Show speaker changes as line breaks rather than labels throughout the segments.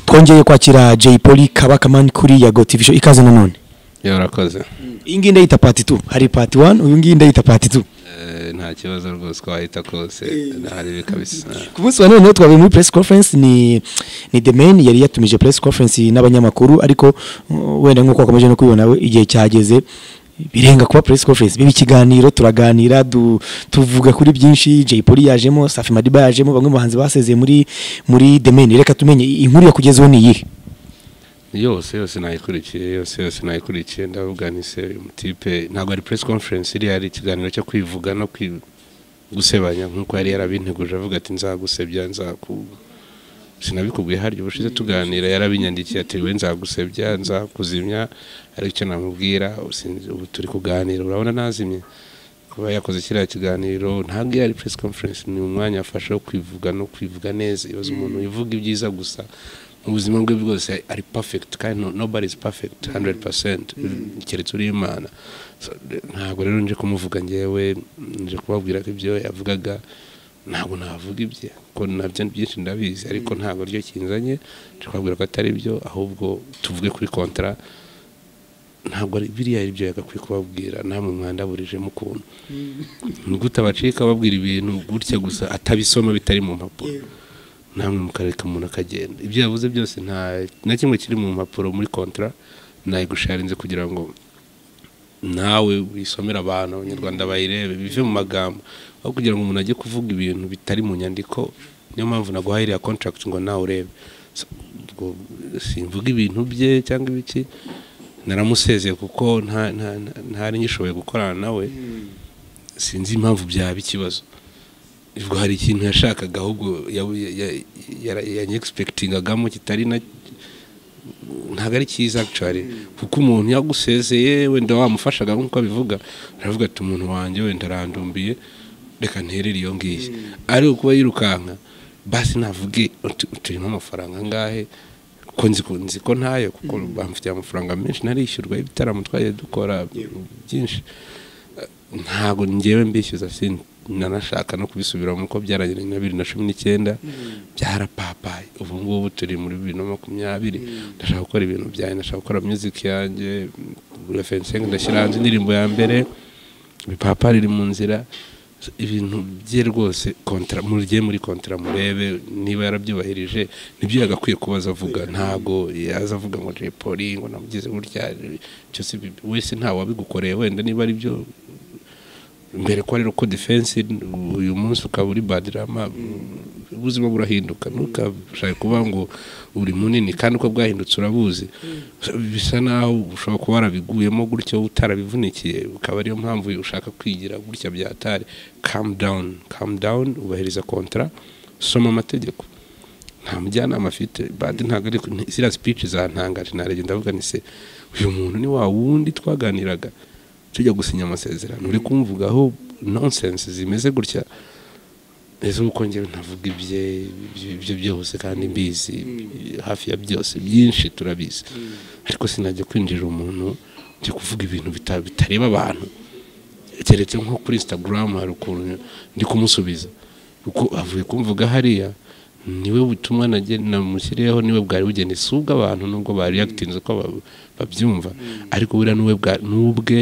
twongeye kwakira Jay Polly Kabakamani kuri ya Gotivision ikaze nanone
yo urakoze
iyi ngiyi ndayita part 2 hari part 1 uyu ngiyi ndayita part 2
Eh, nta kibazo rwose twahita kose hari ibi kabisa
ku munsi wa none twabaye muri press conference ni ni the man yari yatumije press conference n'abanyamakuru ariko uh, wenda nk'uko wakomeje no kubibona we, igihe cyageze birenga kuba press conference biba ikiganiro turaganira du- tuvuga kuri byinshi Jay Polly yajemo Safi Madiba yajemo bamwe mu bahanzi basezeye muri muri the man reka tumenye inkuru yakugezeho ni iyihe
yose yose nayikurikiye yose yose nayikurikiye ndavuga ni se uyu mutipe ntabwo ari press conference iriya ari ikiganiro cyo kwivuga no kwi- gusebanya nk'uko yari yarabinteguje avuga ati nzagusebya nzaku sinabikubwiye harya ubushize tuganira yarabinyandikiye ati we nzagusebya nzakuzimya ariko icyo namubwira sinzi, ubu turi kuganira urabona nazimye kuba yakoze kiriya kiganiro ntabwo iyo ari press conference ni umwanya afasha wo kwivuga no kwivuga neza ibaze umuntu wivuga ibyiza gusa mu buzima bwe bwose ari perfect kandi no- nobody is perfect 100% keretse uri imana So, de- ntabwo rero nje kumuvuga ngewe nje kubabwira ko ibyo yavugaga ntabwo navuga ibye ko nabyo byinshi ndabizi ariko ntabwo ryo kinzanye nje kubabwira ko atari byo ahubwo tuvuge kuri kontra ntabwo ari biriya ari byo yagakwiye kubabwira namwe mwandaburijemo ukuntu ni gute abacika babwira ibintu gutya gusa atabisoma bitari mu mpapuro namwe mukareka umuntu akagenda ibyo yavuze byose nta na kimwe kiri mu mpapuro muri kontra nayigusharinze kugira ngo nawe wisomere abantu abanyarwanda bayirebe bive mu magambo aho kugira ngo umuntu ajye kuvuga ibintu bitari mu nyandiko niyo mpamvu naguhaye iriya contract ngo nawe urebe So, ubwo simvuga ibintu bye cyangwa ibiki naramusezeye kuko nta- nta- nta- ntari ngishoboye gukorana nawe sinzi impamvu byaba ikibazo ubwo hari ikintu yashakaga ahubwo yanyegispekitingagamo kitari na ntabwo ari cyiza actually kuko umuntu yagusezeye wenda wamufashaga nk'uko abivuga aravuga ati umuntu wanjye wenda arandumbiye reka nterere iyo ngiyi ariko kuba yirukanka basi navuge uti- turimo amafaranga angahe ko nzi ko nzi ko ntayo kuko bamfitiye amafaranga menshi narishyurwa ibitaramo twagiye dukora byinshi ntabwo ngewe mbishyuza sin- nanashaka no kubisubiramo uko byarangiranye na bibiri na cumi n'icyenda byarapapaye ubu ngubu turi muri bibiri na makumyabiri ndashaka gukora ibintu byanjye ndashaka gukora music yanjye referensingi ndashyira hanze indirimbo ya mbere ibipapa riri mu nzira ibintu bye rwose kontra murye muri kontra murebe niba yarabyubahirije nibyo yagakwiye kuba aza avuga ntabwo yaza avuga ngo Jay Polly ngo namugize gutya cyose ibi- wese ntawe wabigukoreye wenda niba ari byo mbere ko rero ko defense uyu munsi ukaba uri badirama ubuzima burahinduka ntukashake kuba ngo uri munini kandi uko bwahindutse urabuzi bisa naho ushobora kuba warabiguyemo gutyo utarabivunikiye ukaba ariyo mpamvu ushaka kwigira gutya byatari calm down calm down ubahiriza kontra soma amategeko nta mujyanama afite badi ntabwo ari ni- ziriya speech zantangaje narebye ndavuga ni se uyu muntu ni wa wundi twaganiraga tujya gusinya amasezerano uri kumvugaho nonsense zimeze gutya ese uko njyewe navuga ibye ibyo- ibyo byose kandi mbizi hafi ya byose byinshi turabizi ariko sinajya kwinjira umuntu njya kuvuga ibintu bita- bitareba abantu keretse nko kuri instagram hari ukuntu ndi kumusubiza kuko avuye kumvuga hariya niwe butumwa nage- namushyiriyeho niwe bwari bugene si ubw'abantu nubwo bareagitinze uko ba- babyumva ariko buriya niwe bwa- n'ubwe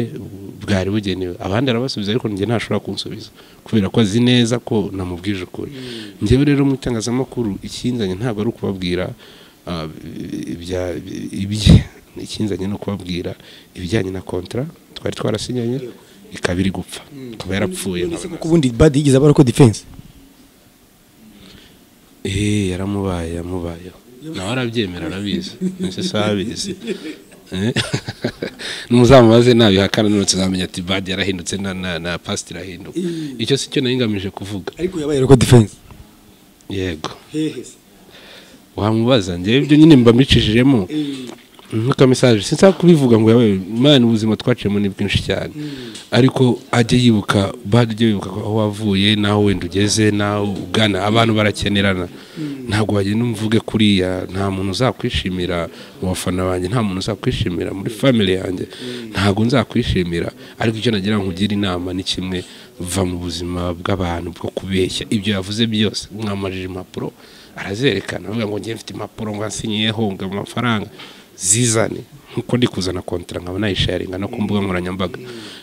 bwari bugenewe abandi arabasubiza ariko njye ntashobora kunsubiza kubera ko azi neza ko namubwije ukuri njyewe rero mu itangazamakuru ikinzanye ntabwo ari ukubabwira ah, ibya- ibye ikinzanye no kubabwira ibijyanye na kontra twari twarasinyanye ikaba iri gupfa ikaba yarapfuye
ese kuko ubundi bad yigeze abara ko defense
Eh, yaramubaye yamubayeho nawe arabyemera arabizi nese se abizi Eh, numuzamubaze nabihakana none tuzamenya ati bad yarahindutse na, na, na past irahinduka icyo si cyo nari ngamije kuvuga
ariko yabaye ko defense
yego wamubaza njyewe ibyo nyine mba mbicishijemo nkuko mesaje sinsa kubivuga ngo yawe imana ubuzima twaciyemo ni bwinshi cyane ariko ajye yibuka bad ujye wibuka aho wavuye n'aho wenda ugeze n'aho ugana abantu barakenerana ntabwo wagenda umvuge kuriya nta muntu uzakwishimira mu bafana banjye nta muntu uzakwishimira muri family yanjye ntabwo nzakwishimira ariko icyo nagira ngo ugire inama ni kimwe va mu buzima bw'abantu bwo kubeshya ibyo yavuze byose mwamajije impapuro arazerekana avuga ngo njye mfite impapuro ngo nsinyiyeho ngo amafaranga zizane nkuko ndi kuzana kontara nkaba nayisharinga no ku mbuga nkoranyambaga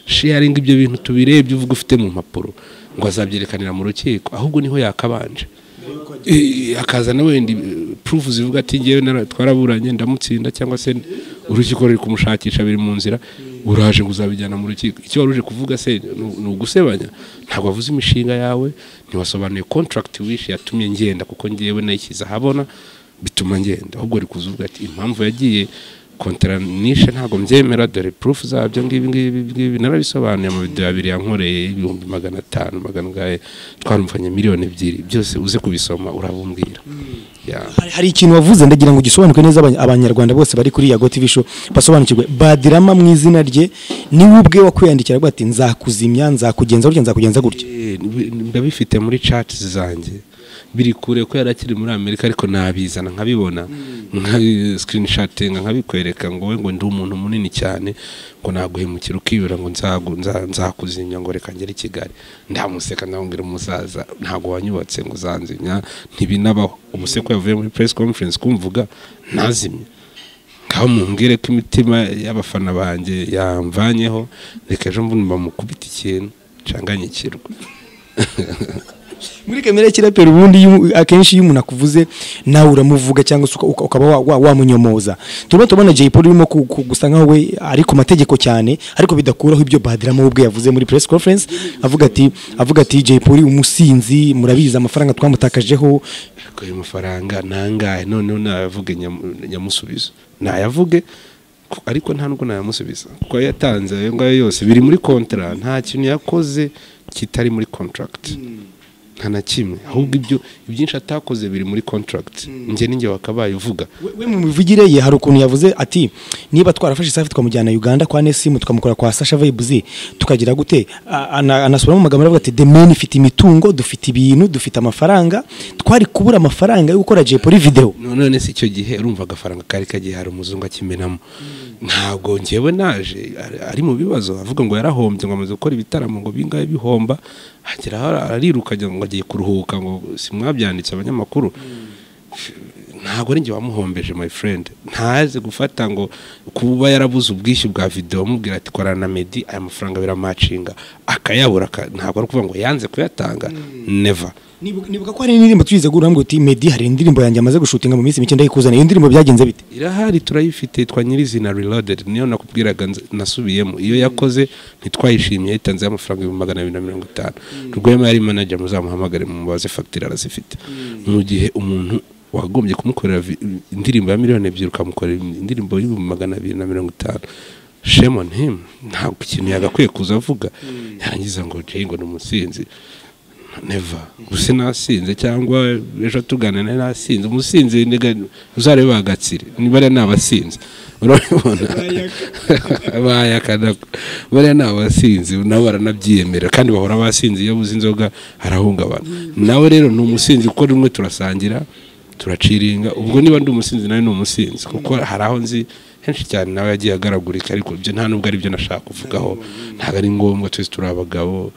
sharinga ibyo bintu tubirebye uvuga ufite mu mpapuro ngo azabyerekanira mu rukiko ahubwo niho yakabanje Eh, akazana wenda purufu zivuga ati ngewe nara- twaraburanye ndamutsinda cyangwa se urukiko ruri kumushakisha biri mu nzira uraje ngo uzabijyana mu rukiko icyo wari uje kuvuga se ni- ni ugusebanya ntabwo wavuze imishinga yawe ntiwasobanuye contract wishe yatumye ngenda kuko ngewe nayishyize ahabona bituma ngenda ahubwo uri kuzuvuga ati impamvu yagiye kontaranisha ntabwo mbyemera dore purufu zabyo ngibi ngibi ngibi narabisobanuye mu video abiri yankoreye ibihumbi magana atanu magana ugahe twarumvanye miliyoni ebyiri byose uze kubisoma urabumbwira Yeah.
Hari- hari ikintu wavuze ndagira ngo ugisobanukwe neza abany- abanyarwanda bose bari kuri yago tv show basobanukirwe badirama mu izina rye niwe ubwe wakwiyandikira avuga ati nzakuzimya nzakugenza gutya nzakugenza gutya
Eh, nbi- ndabifite muri chat zanjye biri kure ko yarakiri muri amerika ariko nabizana nkabibona nka sikirinishatinga nkabikwereka ngo we ngo ndi umuntu munini cyane ngo naguhemukira ukibura ngo nzagu- nza- nzakuzimya ngo reka ngere i kigali ndamuseka ndamubwira umusaza ntabwo wanyubatse ngo uzanzimya ntibinabaho umuseko yavuye muri press conference kumvuga nazimye ngaho mumbwire ko imitima y'abafana banjye yamvanyeho reka ejo mbundi bamukubita ikintu nsanganyikirwa
muri kamere ya kiraperi ubundi iyo umu- akenshi iyo umuntu akuvuze nawe uramuvuga cyangwa se uka- uka- ukaba wa- wa- wamunyomoza turimo turabona jay paul urimo ku- ku- gusa nkaho we ari ku mategeko cyane ariko bidakuraho ibyo badirama we ubwe yavuze muri press conference avuga ati avuga ati jay paul umusinzi murabizi amafaranga twamutakajeho
ko ayo mafaranga nangahe noneho nayavuge nyam- nyamusubizo nayavuge ku- ariko nta nubwo nayamusubiza kuko ayo yatanze ayo ngayo yose biri muri kontara nta kintu yakoze kitari muri contract nta na kimwe ahubwo ibyo ibyinshi atakoze biri muri contract njye n'injye wakabaye uvuga
We- we mu mivugire ye hari ukuntu yavuze ati niba twarafashe isafi twamujyana Uganda kwa Nesimu tukamukora kwa Sasha Vibes tukagira gute A- ana- anasubiramo mu magambo aravuga ati the man ifite imitungo dufite ibintu dufite amafaranga twari kubura amafaranga yo gukora Jay Polly video
No- none se icyo gihe urumva agafaranga kari kagiye hari umuzungu akimenamo ntabwo ngewe naje ari- ari mu bibazo avuga ngo yarahombye ngo amaze gukora ibitaramo ngo bingahe bihomba hagera aho ariruka agira ngo agiye kuruhuka ngo simwabyanditse abanyamakuru ntabwo ari njye wamuhombeje my friend ntaze gufata ngo kuba yarabuze ubwishyu bwa video amubwira ati korana na Meddy aya mafaranga biramacinga akayabura aka- ntabwo ari ukuvuga ngo yanze kuyatanga never
Nibuka nibuka ko hari indirimbo tuyize guramwe uti Meddy hari indirimbo yanjye amaze gushutinga mu minsi mike ndayikuzana iyo ndirimbo byagenze bite
irahari turayifite twa nyirizina reloaded niyo nakubwiraga nz- nasubiyemo iyo yakoze ntitwayishimiye yitanzeho amafaranga ibihumbi magana abiri na mirongo itanu rwema yari manager muzamuhamagare mumubaze fagitire arazifite mu gihe umuntu wagombye kumukorera vi- indirimbo ya miliyoni ebyiri ukamukorera indirimbo y'ibihumbi magana abiri na mirongo itanu shame on him ntabwo ikintu yagakwiye kuza avuga yarangiza ngo jay ngo ni umusinzi neva gusa nasinze cyangwa ejo tuganane nasinze umusinzi niga- uzarebe agatsiri bariya ni abasinzi urabibona bayakana bariya ni abasinzi nabo baranabyiyemera kandi bahora abasinzi iyo abuze inzoga arahungabana nawe rero ni umusinzi kuko rimwe turasangira turaciringa ubwo niba ndi umusinzi nawe ni umusinzi kuko hari aho nzi henshi cyane nawe yagiye agaragurika ariko ibyo nta nubwo ari byo nashaka kuvugaho ntabwo ari ngombwa twese turi abagabo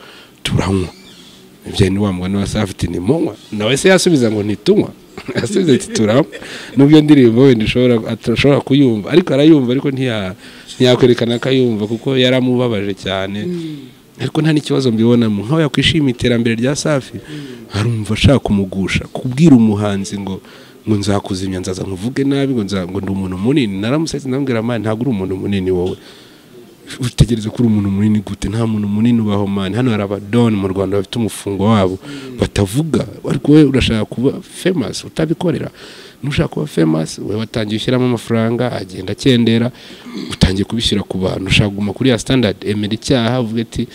turanywa ibyo ni wa mugani wa safiti ni munywa nawe se yasubiza ngo ntitunywa yasubiza ati turanywa nubwo iyo ndirimbo wenda ushobora atashobora kuyumva ariko arayumva ariko ntiya- ntiyakwerekana ko ayumva kuko yaramubabaje cyane ariko nta n'ikibazo mbibonamo nk'aho yakwishimiye iterambere rya safi arumva ashaka kumugusha kubwira umuhanzi ngo ngo nzakuzimya nzaza nkuvuge nabi ngo nza- ngo ndi umuntu munini naramusetse ndamubwira amani ntabwo uri umuntu munini wowe utegereza ko uri umuntu munini gute nta muntu munini ubaho mani hano hari abadoni mu rwanda bafite umufungo wabo batavuga ariko wowe urashaka kuba famous utabikorera nushaka kuba famous wowe watangiye ushyiramo amafaranga agenda akendera utangiye kubishyira ku bantu ushaka kuguma kuri ya standard emera icyaha uvuga ati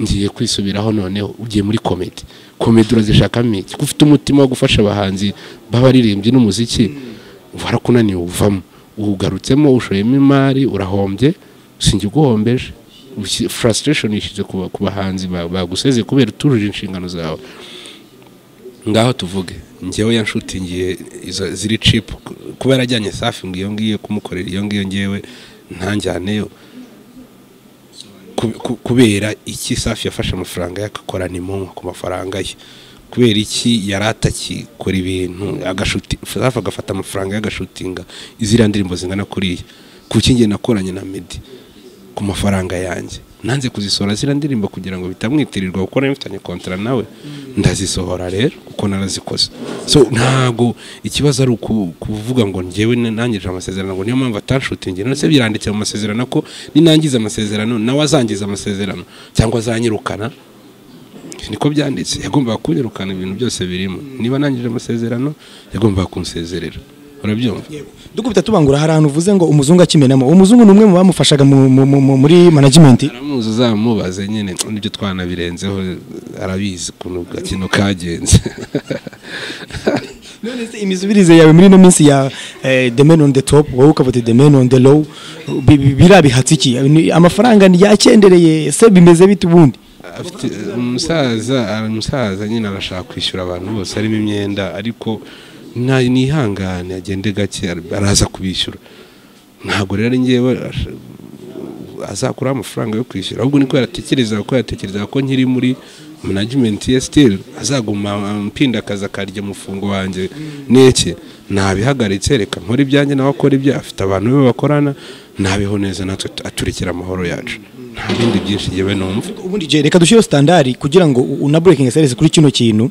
ngiye kwisubiraho noneho ugiye muri komedi komedi urazishakamo iki ko ufite umutima wo gufasha abahanzi b'abaririmbyi n'umuziki warakunaniwe uvamo ugarutsemo ushoyemo imari urahombye sinjye uguhombeje Ushyi- frustration yishyize ku ba- ku bahanzi ba- baguseze kubera utujuje inshingano zawe ngaho tuvuge ngewe yanshutingiye izo ziri cipu kuba yarajyanye safi ngo iyo ngiyo kumukorera iyo ngiyo ngewe ntanjyaneyo ku- ku- kubera iki safi yafashe amafaranga y'agakorana imunwa ku mafaranga ye kubera iki yari atakikora ibintu agafa agafata amafaranga y'agashutinga iziriya ndirimbo zingana kuriya kuki njye nakoranye na medi ku mafaranga yanjye nanze kuzisohora ziriya ndirimbo kugira ngo bitamwitirirwa kuko nayo mfitanye kontara nawe ndazisohora rero kuko narazikoze so ntabwo ikibazo ari uku- kuvuga ngo njyewe nangije amasezerano ngo niyo mpamvu atanshutingi ndetse biranditse mu masezerano ko ninangiza amasezerano nawe azangiza amasezerano cyangwa azanyirukana niko byanditse yagombaga kunyirukana ibintu byose birimo niba nangije amasezerano yagombaga kunsezerera urabyumva
dukubita tubangura hari ahantu uvuze ngo umuzungu akimenamo uwo muzungu ni umwe mu bamufashaga mu- mu- mu- mu- muri management
aramuzi uzamubaze nyine n'ibyo twanabirenzeho arabizi ukuntu gakino kagenze
none se imizubirize yawe muri ino minsi ya eh, the man on the top wowe ukavuga the man on the low bi- bi- birabihatse iki Ni- amafaranga yakendereye se bimeze bite ubundi
afite umusaza umusaza nyine arashaka kwishyura abantu bose harimo imyenda ariko nta- nihangane agende gake araza kubishyura ntabwo rero ngewe ash- azakuraho amafaranga yo kwishyura ahubwo niko yatekerezaga ko yatekerezaga ko nkiri muri management ye still azaguma mpinda akazi akarya umufungo wanjye n'iki nabihagaritse reka nkora ibyanjye nawe akora ibye afite abantu be bakorana nabeho neza natwe aturikira amahoro yacu nta bindi byinshi yewe numva
ubundi je reka dushyireho standard kugira ngo u- una breaking service kuri kino kintu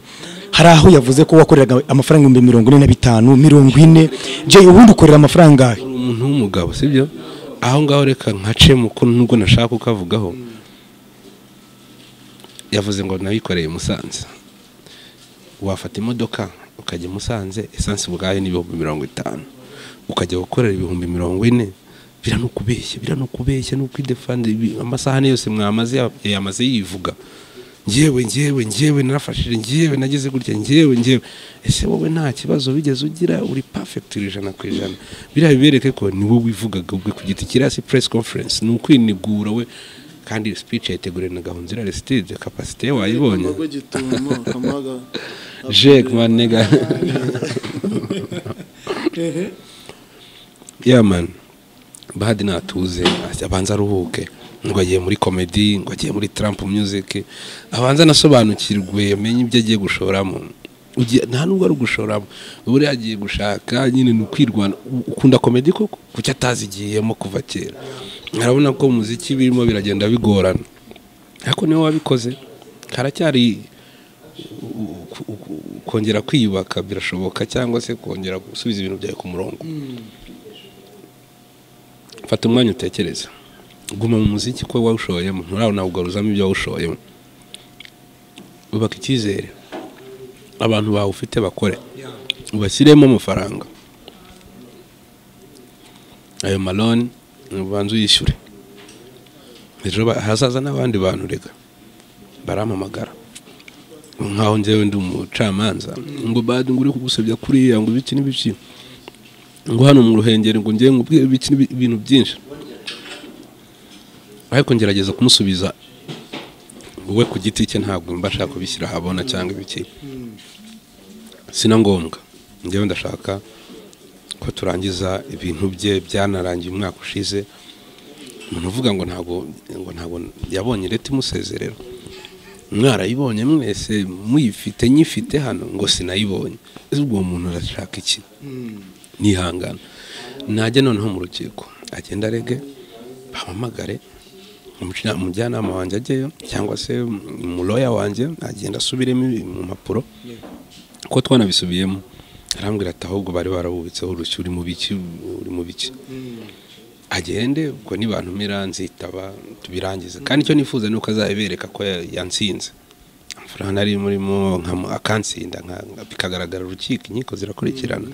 hari aho yavuze ko wakoreraga amafaranga ibihumbi mirongo ine na bitanu mirongo ine je ubundi ukorera amafaranga
uri umuntu w'umugabo sibyo aho ngaho reka nkacemo ko nubwo nashaka kukavugaho yavuze ngo nayikoreye i musanze wafata imodoka ukajya i musanze esanse ubwayo ni ibihumbi mirongo itanu ukajya gukorera ibihumbi mirongo ine biranukubeshya biranukubeshya n'ukwidefanda amasahani yose mwamaze yamaze yivuga ngewe ngewe ngewe narafashije ngewe nagize gutya ngewe ngewe ese wowe nta kibazo wigeze ugira uri perfect ijana ku ijana biriya bibereke ko ni wowe wivugaga ubwe ku giti kiriya si press conference ni ukwinigura we kandi speech yayiteguriwe na gahunzira Aristide capacité ye wayibonye
Amago gitumo amaga
Jake manega yeah man bad natuze abanza aruhuke ngo agiye muri comedy ngo agiye muri Trump music abanza anasobanukirwe yamenye ibyo agiye gushoramo Ugiye- nta nubwo ari ugushoramo ubu rero agiye gushaka nyine ni ukwirwana U- ukunda comedy koko kuki atazigiyemo kuva kera urabona ko umuziki birimo biragenda bigorana ariko niwe wabikoze haracyari ku- ku- kongera kwiyubaka birashoboka cyangwa se kongera gusubiza ibintu byawe ku murongo fata umwanya utekereza guma mu muziki ko wawushoyemo nturabona kugaruzamo ibyo wawushoyemo ubaka icyizere abantu bawufite bakore ubashyiremo amafaranga ayo maloni ubanza uyishyure ejo ba- hazaza n'abandi bantu rega barampamagara nkaho njyewe ndi umucamanza ngo badi ngo uri kugusabya kuriya ngo ibiki n'ibiki ngo hano mu ruhengeri ngo njyewe nkubwire ibiki n'ibi- ibintu byinshi ariko ngerageza kumusubiza wowe ku giti cye ntabwo mbasha kubishyira ahabona cyangwa ibiki sina ngombwa njyewe ndashaka ko turangiza ibintu bye byanarangiye umwaka ushize umuntu uvuga ngo ntabwo ngo ntabwo yabonye leta imusezerera mwarayibonye mwese muyifite nyifite hano ngo sinayibonye ese ubwo uwo muntu arashaka iki nihangana najya noneho mu rukiko agenda arege bampamagare umuca- umujyanama wanjye ajyeyo cyangwa se umuloya wanjye agenda asubiremo ibi- mu mpapuro ko twanabisubiyemo arambwira ati ahubwo bari barabubitseho urushyi uri mu biki uri mu biki agende ubwo nibantu nzitaba tubirangize kandi icyo nifuza ni uko azabibereka ko ya- yansinze amafaranga nari murimo nkamu- akansinda nka- nka- bikagaragara urukiko inkiko zirakurikirana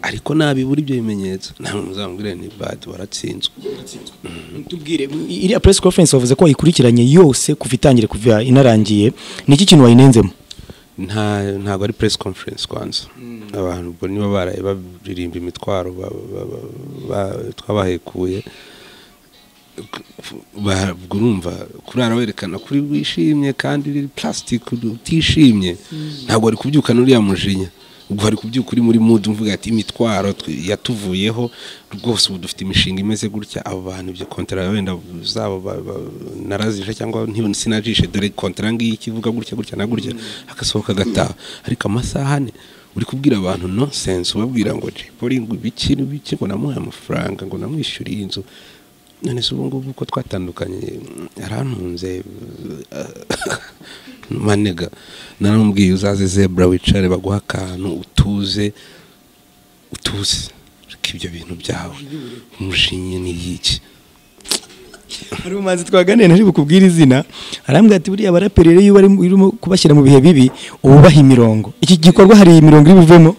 ariko nabibura ibyo bimenyetso ntabwo muzamubwire ni badi waratsinzwe
tubwire iriya press conference wavuze ko wayikurikiranye yose kuva itangire kuva inarangiye ni iki kintu wayinenzemo
nta ntabwo ari press conference kwanza abantu ubwo niba baraye baririmba imitwaro ba- ba- ba- ba- twabahekuye ba- ubwo urumva kurara werekana kuri wishimye kandi plastic utishimye ntabwo wari kubyukana uriya mujinya ubwo hari kubyuka uri muri mudu mvuga ati imitwaro twe- yatuvuyeho rwose ubu dufite imishinga imeze gutya abo bantu ibyo kontara wenda zabo ba- ba- narazije cyangwa nti- sinajishe dore kontara ngiyi ikivuga gutya gutya na gutya hagasohoka agataha ariko amasaha ane uri kubwira abantu nonsense ubabwira ngo jipoli ngo ibiki n'ibiki ngo namuhe amafaranga ngo namwishyuriye inzu none se ubu ngubu uko twatandukanye yarantunze manega naramubwiye uzaze zebra wicare baguha akantu utuze utuze reka ibyo bintu byawe umushinyi ni iki
hari umuhanzi twaganiriye ntari bukubwire izina arambwira ati buriya abaraperi rero iyo bari- urimo kubashyira mu bihe bibi ububaha imirongo iki gikorwa hari imirongo iri buvemo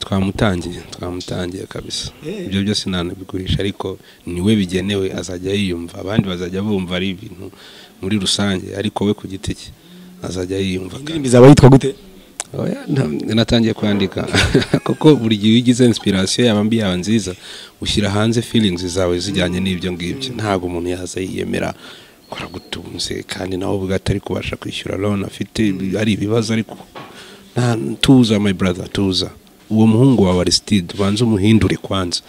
twamutangiye twamutangiye kabisa ibyo byose ntanabigurisha ariko niwe bigenewe azajya yiyumva abandi bazajya bumva ari ibintu muri rusange ariko we ku giti cye azajya yiyumva
indirimbo izaba yitwa gute
Oya, nta- natangiye kwandika kuko buri gihe iyo ugize inspiration yaba mbi yaba nziza ushyira hanze feelings zawe zijyanye n'ibyo ngibyo ntabwo umuntu yaza yiyemera ko aragutunze kandi nawe ubwo atari kubasha kwishyura loan afite ari ibibazo ariko nta tuza my brother tuza uwo muhungu wawe Aristide ubanze umuhindure kwanza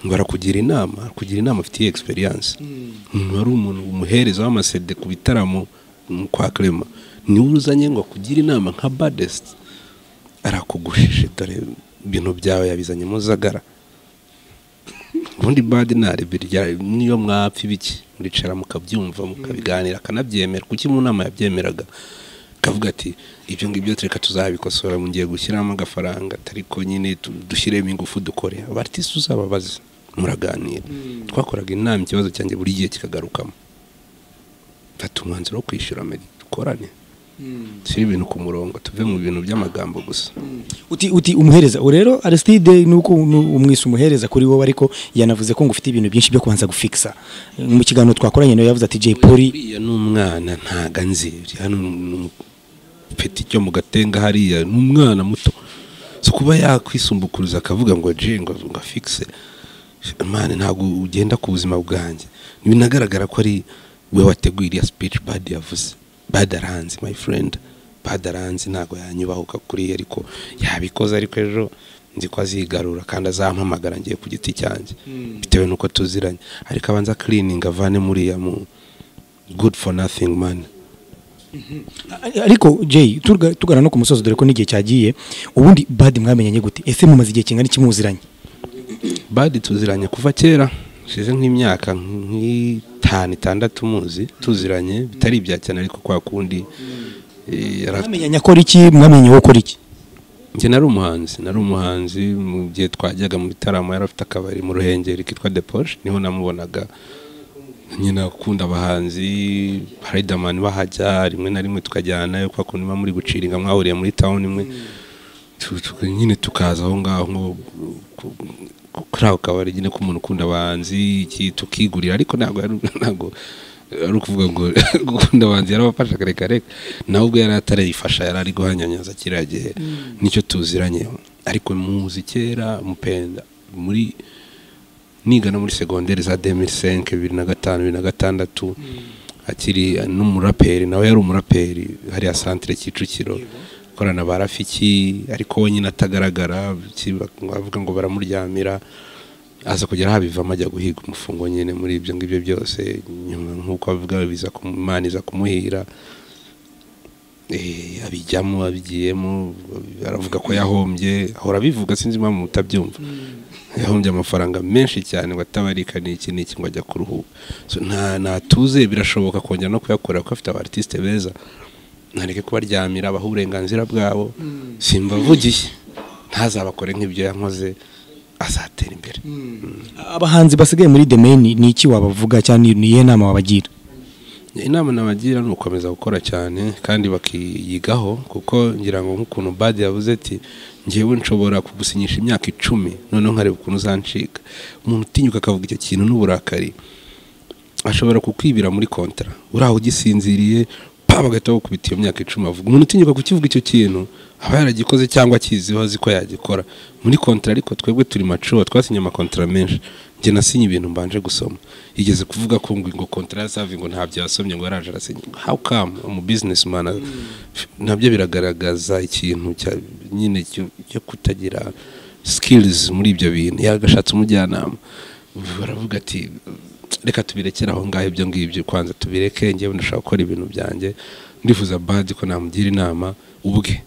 ngo arakugira inama kugira inama afitiye experience umuntu wari umuntu umuhereza w'amasede ku bitaramo mm, kwa Clement niwe uzanye ngo akugire inama nka badest arakugushishe dore ibintu byawe yabizanyemo zagara ubundi badi narebirya niyo mwapfa ibiki muricara mukabyumva mukabiganira akanabyemera kuki mu nama yabyemeraga akavuga ati ibyo ngibyo tureka tuzabikosora mu gihe gushyiramo agafaranga ariko nyine tu- dushyiremo ingufu dukore abaritisi uzababaze muraganira twakoraga inama ikibazo cyanjye buri gihe kikagarukamo fata umwanzuro wo kwishyura medi dukorane dushyire ibintu ku murongo tuve mu bintu by'amagambo gusa
uti uti umuhereza ubu rero aristide nuko nu- umwise umuhereza kuri wowe ariko yanavuze ko ngo ufite ibintu byinshi byo kubanza gufikisa mu kiganiro twakoranye nawe yavuze ati jay polly
uriya ni umwana ntago anzi hano peti cyo mu gatenga hariya ni umwana muto si kuba yakwisumbukuriza akavuga ngo je ngo ngo afikise mani ntabwo ugenda ku buzima bwanjye binagaragara ko ari we wateguye iriya speech bad yavuze bad aranzi my friend bad aranzi ntabwo yanyubahuka kuri ye ariko yabikoze ariko ejo nzi ko azigarura kandi azampamagara ngiye ku giti cyanjye bitewe n'uko tuziranye ariko abanza cleaning avane muriya mu good for nothing man
ariko jay tuga- tugana no ku musozi dore ko n'igihe cyagiye ubundi bad mwamenyanye gute ese mumaze igihe kingana iki muziranye
badi tuziranye kuva kera ushize nk'imyaka nk'itanu itandatu muzi tuziranye bitari ibya cyane ariko kwa kundi eh, yara-
mwamenyanye akora iki mwamenye wowe ukora iki
njye nari umuhanzi nari umuhanzi mu gihe twajyaga mu bitaramo yari afite akabari mu ruhengeri kitwa de poshe niho namubonaga nyine akunda abahanzi Riderman bahajya rimwe na rimwe tukajyanayo kwa kuntu muba muri guciringa mwahuriye muri town imwe Tu- tu- nyine tukaza aho ngaho nko- ku- ku- kuri ako kabari nyine k'umuntu ukunda abahanzi iki tukigurira ariko ntabwo ari- ntabwo ari ukuvuga ngo gukunda abahanzi yarabafasha kareka reka nawe ubwo yari atarayifasha yari ari guhanyanyaza kiriya gihe nicyo tuziranye ariko muzi kera mupenda muri niga no muri segonderi za 2005 bibiri na gatanu bibiri na gatandatu akiri eh, n'umuraperi nawe yari umuraperi hariya santire Kicukiro akorana ba Rafiki ariko we nyine atagaragara ki- bavuga ngo baramuryamira aza kugera habivamo ajya guhiga umufungo nyine muri ibyo ngibyo byose nyuma nk'uko avuga biza kumu- Imana iza kumuhira Eh, abijyamo abigiyemo aravuga ko yahombye ahora abivuga sinzi impamvu mutabyumva yahombye amafaranga menshi cyane ngo atabarika ni iki n'iki ngo ajya kuruhuka So, nta natuze birashoboka kongera no kuyakorera kuko afite abartisite beza ntareke kubaryamira abaha uburenganzira bwabo simbavugiye ntazabakore nk'ibyo yankoze azatera imbere
abahanzi basigaye muri demeni ni iki wabavuga cyangwa ni- ni iyihe nama wabagira
inama nabagira ni ugukomeza gukora cyane kandi bakiyigaho kuko ngira ngo nk'ukuntu badi yavuze ati ngewe nshobora kugusinyisha imyaka icumi noneho nkareba ukuntu uzancika umuntu utinyuka akavuga icyo kintu n'uburakari ashobora kukwibira muri kontara uri aho ugisinziriye pa bagahita bakubita iyo myaka icumi avuga umuntu utinyuka kukivuga icyo kintu aba yaragikoze cyangwa akiziho azi ko yagikora muri kontara ariko twebwe turi macuwa twasinye amakontara menshi njye nasinye ibintu mbanje gusoma yigeze kuvuga ko ngo ngo kontara yasavi ngo ntabyo yasomye ngo yaraje arasinye how come umu business man nabyo biragaragaza ikintu cya- nyine cyo cyo kutagira sikirizi muri ibyo bintu yagashatse umujyanama baravuga ati reka tubirekere aho ngaho ibyo ngibyo kwanza tubireke ngewe ndashaka gukora ibintu byanjye ndifuza badi ko namugira inama ubwe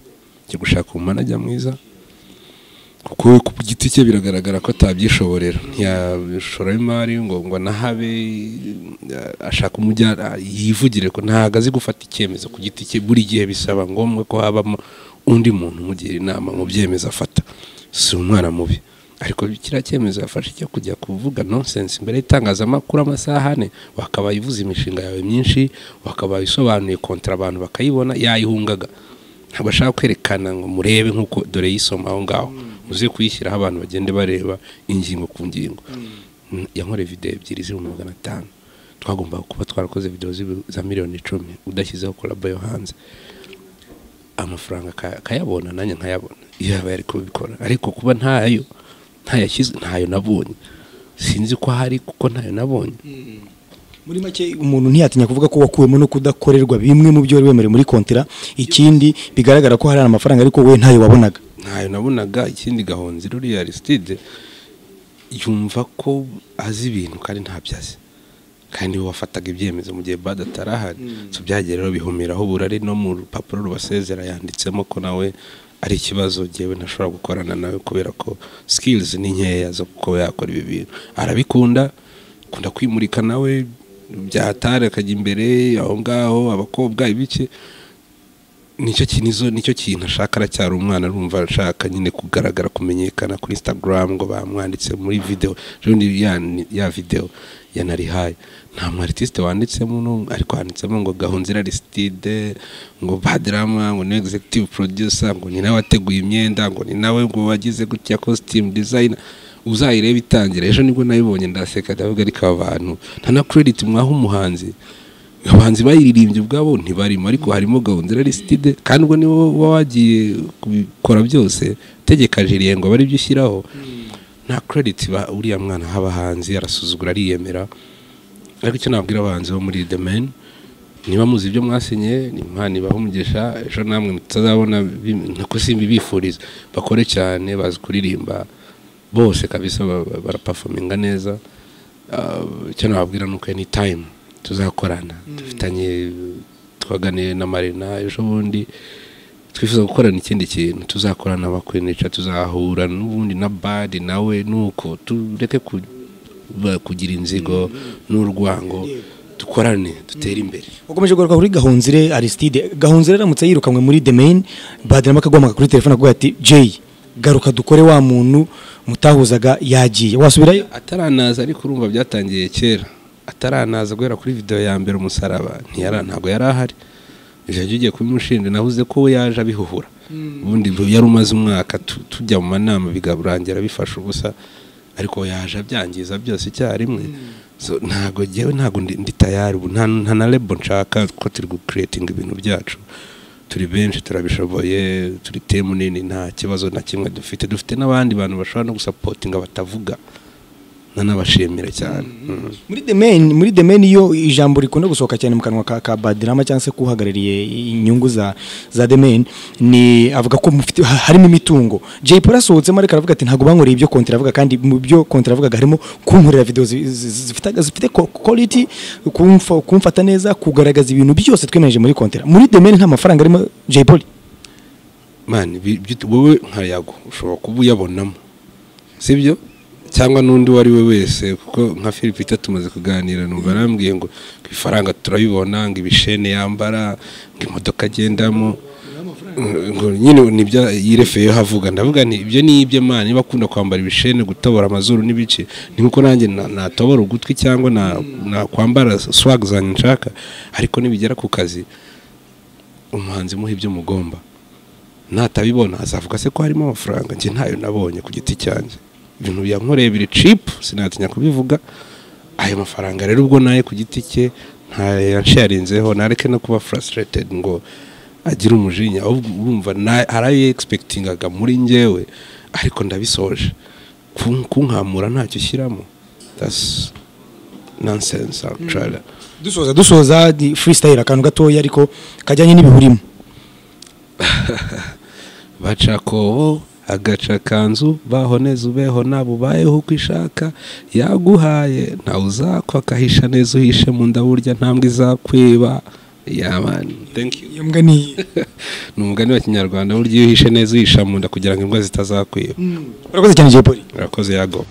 cyo gushaka umunajya mwiza kuko ku giti cye biragaragara ko atabyishoborera ntiyashoramo imari ngo ngo anahabe ashaka umujyana yivugire ko ntabwo azi gufata icyemezo ku giti cye buri gihe bisaba ngombwa ko habamo undi muntu umugira inama mu byemezo afata si umwana mubi ariko kiriya cyemezo yafashe cyo kujya kuvuga nonsense imbere y'itangazamakuru amasaha ane wakabaye uvuze imishinga yawe myinshi wakabaye isobanuye kontara abantu bakayibona yayihungaga ntabwo ashaka kwerekana ngo murebe nk'uko dore yisoma aho ngaho uze kuyishyiraho abantu bagende bareba ingingo ku ngingo yankoreye videwo ebyiri z'ibihumbi magana atanu twagombaga kuba twarakoze videwo za miliyoni icumi udashyizeho korabo yo hanze amafaranga akayabona nanjye nkayabona iyo yaba yari kubikora ariko kuba ntayo ntayashyizwe ntayo nabonye sinzi ko hari kuko ntayo nabonye
muri make umuntu ntiyatinya kuvuga ko wakuwemo no kudakorerwa bimwe mu byo wari wemerewe muri kontera ikindi bigaragara ko hari amafaranga ariko we ntayo wabonaga
ntayo nabonaga ikindi gahonzi ruriya lisitide yumva ko azi ibintu kandi ntabyo azi kandi we wafataga ibyemezo mu gihe bada atarahari byagiye rero bihumiraho burari no mu rupapuro rubasezera yanditsemo ko nawe ari ikibazo ngewe ntashobora gukorana nawe kubera ko sikirizi ni nkeya zo kuba yakora ibi bintu arabikunda akunda kwimurika nawe byatara akajya imbere aho ngaho abakobwa ibiki nicyo kinizo nicyo kintu ashaka aracyari umwana arumva ashaka nyine kugaragara kumenyekana kuri instagram ngo bamwanditse muri video rundi ya ya video yanarihaye nta mu artiste wanditsemo no ariko handitsemo ngo gahunzira Aristide ngo badrama ngo ni executive producer ngo ni nawe wateguye imyenda ngo ni nawe ngo wagize gutya costume designer uzayireba itangira ejo nibwo nayibonye ndaseka ndavuga ariko aba bantu nta na credit mwaha umuhanzi abahanzi bayiririmbye ubwabo ntibarimo ariko harimo gahunda lisitide kandi ubwo niba uba wagiye kubikora byose tegeka jiriye ngo bari byo ushyiraho nta kerediti uriya mwana abahanzi arasuzugura ariyemera ariko icyo nabwira abahanzi bo muri demeni niba muzi ibyo mwasinye imana ibaha umugisha ejo namwe mutazabona nako simbi bifuriza bakore cyane bazi kuririmba bose kabisa barapafominga neza icyo nababwira ni uko ni tayimu tuzakorana dufitanye twaganiye na marina ejo bundi twifuza gukorana ikindi kintu tuzakorana abakwenica tuzahura n'ubundi na badi nawe nuko tureke kugira inzigo n'urwango dukorane dutere imbere
ukomeje kugaruka kuri gahunzire arisitide gahunzire aramutse yirukanwe muri demeni badirama akaguhamagara kuri telefone avuga ati jeyi garuka dukore wa muntu mutahuzaga yagiye wasubirayo
ataranaza ariko urumva byatangiye kera ataranaza guhera kuri video ya mbere umusaraba ntabwo yari ahari jajya ugiye kubimushinja navuze ko we yaje abihuhura ubundi yari umaze umwaka tujya mu manama bigarangira bifashe ubusa ariko yaje abyangiza byose icyarimwe ntabwo ngewe ntabwo ndi tayari ubu nta na rebo nshaka ko turi gukuretinga ibintu byacu turi benshi turabishoboye turi temu nini nta kibazo na kimwe dufite dufite n'abandi bantu bashobora no gusapotinga batavuga nanabashimira cyane
muri the main muri the main iyo ijambo rikunda gusohoka cyane mu kanwa ka, ka Badrama cyangwa se kuhagarariye inyungu za za the main ni avuga ko mufite harimo imitungo Jay Paul asohotsemo ariko aravuga ati ntago bankoreye ibyo kontra avuga kandi mu byo kontra avuga harimo kunkorera video zi- zi- zifite zifite ko- quality kumfa kumfata neza kugaragaza ibintu byose twemeje muri kontra muri the main nta mafaranga arimo Jay Paul
mani bi- bi- wowe nkayago ushobora kuba uyabonamo sibyo cyangwa n'undi uwo ari we wese kuko nka Philipita tumaze kuganira numva arambwiye ngo ngo ifaranga turabibona ngo ibishene yambara ngo imodoka agendamo ngo nyine nibyo yirefeyeho avuga ndavuga nti ibyo ni ibyo mani niba akunda kwambara ibishene gutobora amazuru n'ibice ni nkuko nanjye na- natobora ugutwi cyangwa na- nakwambara swag zanjye nshaka ariko nibigera ku kazi umuhanzi muha ibyo mugomba natabibona azavuga se ko harimo amafaranga njye ntayo nabonye ku giti cyanjye ibintu yankoreye biri cipu sinatinya kubivuga ayo mafaranga rero ubwo naye ku giti cye ntayansharinzeho nareke no kuba furasiretedi ngo agire umujinya ahubwo urumva na- hari ayo egispekitingaga muri ngewe ariko ndabisoje Kun- kunkamura ntacyo ushyiramo that's nonsense actually
dusoza dusoza di- freestyle akantu gatoya ariko kajyanye n'ibihurimo
bacakobo agaca kanzu bahoneza ubeho nabo ubayeho uko ishaka yaguhaye ntawe uzakwa akahisha neza uhishe mu nda burya ntambwe izakwiba yabani
iyo mbwa ni
ni umugani wa kinyarwanda burya iyo uhishe neza uhisha mu nda kugira ngo imbwa zitazakwiba
urakoze cyane jepoli
urakoze yago